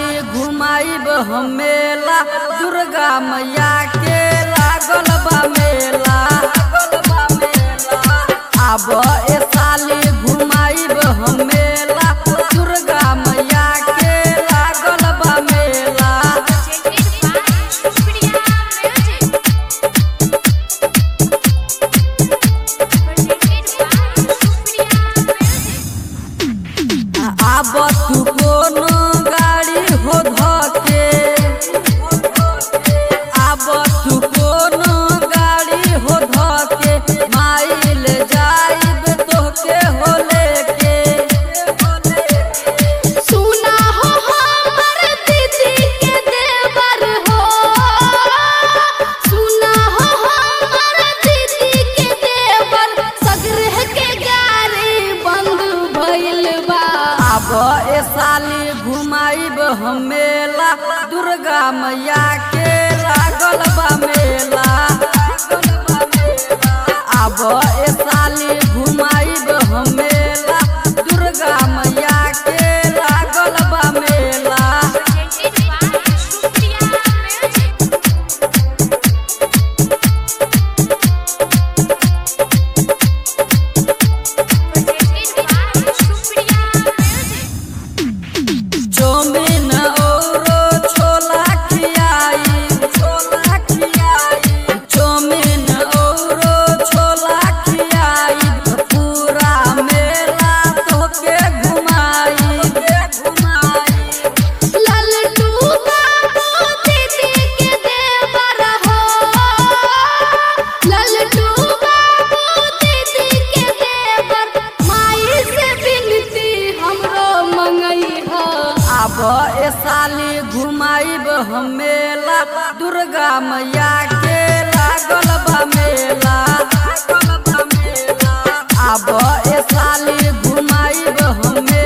साली घुमाइब हम मेला दुर्गा मैया के लागल बा मेला आब ए साली घुमाइब हम मेला दुर्गा मैया के लागल बा मेला आब तू कोनो गाड़ी हो धके आब तू कोनो गाड़ी हो धके माइल जाइब तोहके हो लेके सुना हो हमर दीदी के देवर हो सुना हो हमर दीदी के देवर सगरह के गाड़ी बंद भइल बा आब ए साली घुमाइब हम मेला दुर्गा मैया के लागल बा मेला आब ए साली घुमाइब हम मेला दुर्गा मैया के लागल बा मेला चौमिन औरो छोला खियाई छोला खियाई चौमिन औरो छोला खियाई पूरा मेला तोके घुमाई घुमाई ललटू बाबू दीदी के देवर हो ललटू बाबू दीदी के देवर माई से बिनती हमरो मंगई हो आब ए साली घुमाइब हम मेला दुर्गा मैया के लागल बा मेला आब ए साली घुमाइब हम मेला